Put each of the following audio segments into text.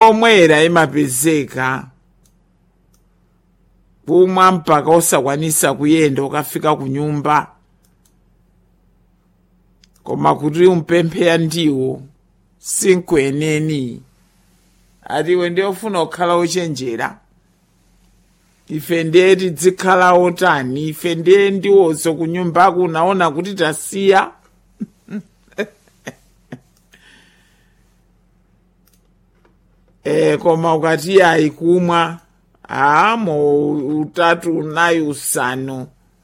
yomwera imapezeka kumwa mpaka osakwanisa kuyenda ukafika ku nyumba koma kuti umpempheya ndiwo sinkweneni atiwe ndiyofuna kukhala ochenjera ife ndiye tidzikhala otani ife ndiye ndiwozo ku nyumbako unaona kuti tasiya e, koma ukati ayi kumwa amo utatu unayi usanu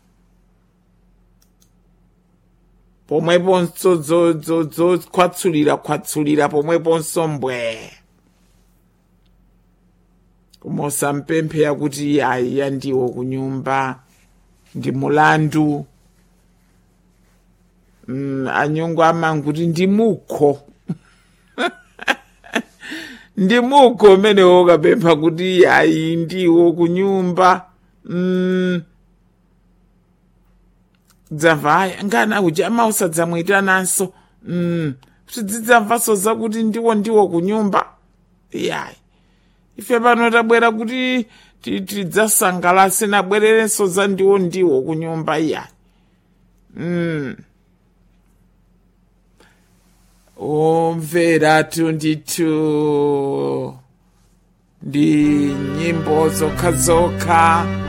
pomweponso zokhwatsulira khwatsulira pomweponso mbwe koma usampempheya kuti ayi yandiwo ku nyumba ndi mulandu mm, anyungu amanguti ndi mukho ndi mukho umenewo ukapempha kuti ayi ndiwo ku nyumba mm, dzamva aya ngana uja mausadzamwitananso mm, kuti dzidzamvaso zakuti ndiwo ndiwo ku nyumba yayi ife pano tabwera kuti tidzasangalase nabwererenso za ndiwo ndiwo ku nyumba iyayi mm. omveratu ndithu ndi nyimbo zokha zokha